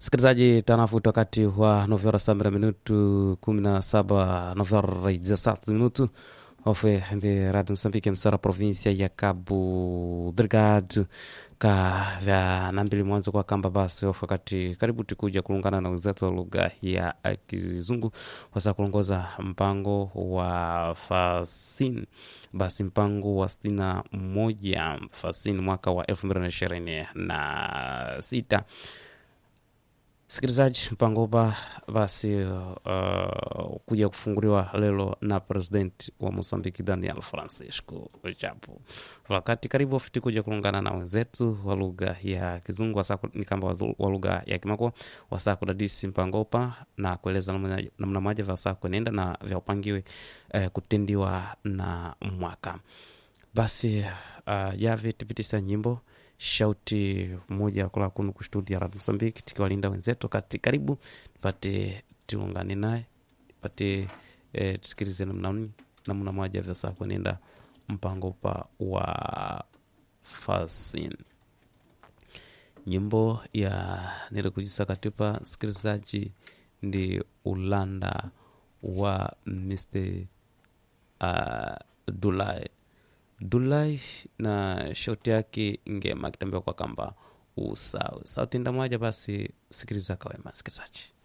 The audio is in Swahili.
Msikilizaji, tanafuta wakati wa novera samira minutu kumi na saba novera dezessete minutu ofe ndi radio Moçambique msara provinsia ya Cabo Delgado ka vya nambili mwanzo kwa kamba basi ofe wakati karibu tikuja kulungana na wenzetu wa lugha ya Kizungu wasa kulongoza mpango wa fasin basi mpango wa sitini na moja fasin mwaka wa elfu mbili na ishirini na sita Sikilizaji, mpango upa basi uh, kuja kufunguliwa lelo na president wa Mosambiki Daniel Francisco Chapo. Wakati karibu ofiti kuja kulungana na wenzetu wa lugha ya Kizungu wasaku, ni kamba wa lugha ya Kimako wasaa kudadisi mpango upa na kueleza namna moja vya wasaa kuenenda na vya upangiwe eh, kutendiwa na mwaka basi uh, yave tipitisa nyimbo shauti moja kula kunu kustudia Radio Mozambique tikiwalinda wenzetu kati karibu tupate tuungane naye tupate eh, tusikilize namna namna moja vya saa kuenenda mpango pa wa fasin nyimbo ya nilikujisa katipa sikilizaji ndi ulanda wa Mr. uh, Dulai Dulai na shauti yake ngema akitembea kwa kamba usawa sauti ndamwaja. Basi sikiliza kawema, sikilizaji.